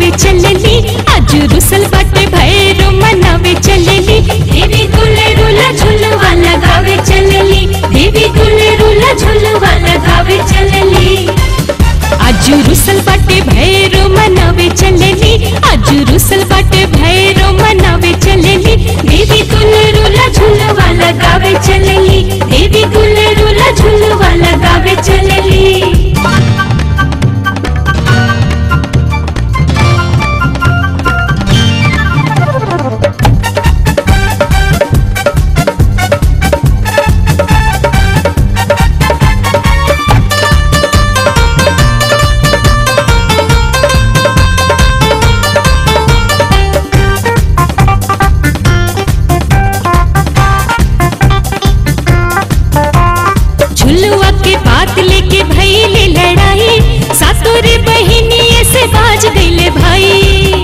लगावे चलली आज रुसल बाटे भैरो मनावे चलली देवी दुल्हे रुला झुलवा लगावे चलली देवी दुल्हे रुला झुलवा लगावे चलली आज रुसल बाटे भैरो मनावे चलली आज रुसल बाटे भैरो मनावे चलली देवी दुल्हे रुला झुलवा लगावे चलली देवी दुल्हे रुला झुलवा लगावे चलली झुलुआ के बात लेके भैले लड़ाई सातोरे बहिनी से बाज गईले भाई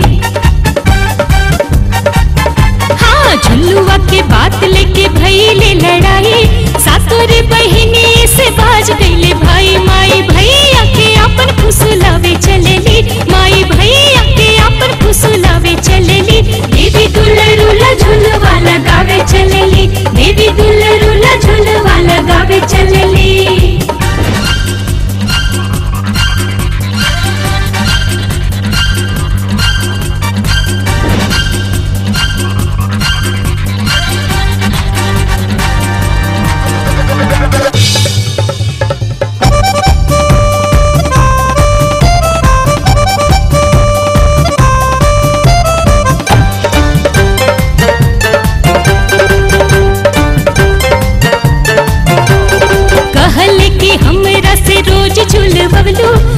हाँ झुलुआ के बात लेके भैले लड़ाई सातोरे बहिनी से बाज गईले भाई माई भैया के अपन फुसलावे चलेली माई भैया के अपन फुसलावे चलेली देवी दुल्हरुला झुलवा लगावे चलेली देवी दुल्हरुला झुलवा लगावे चलेली कहल कि हमरा से रोज झुलवलू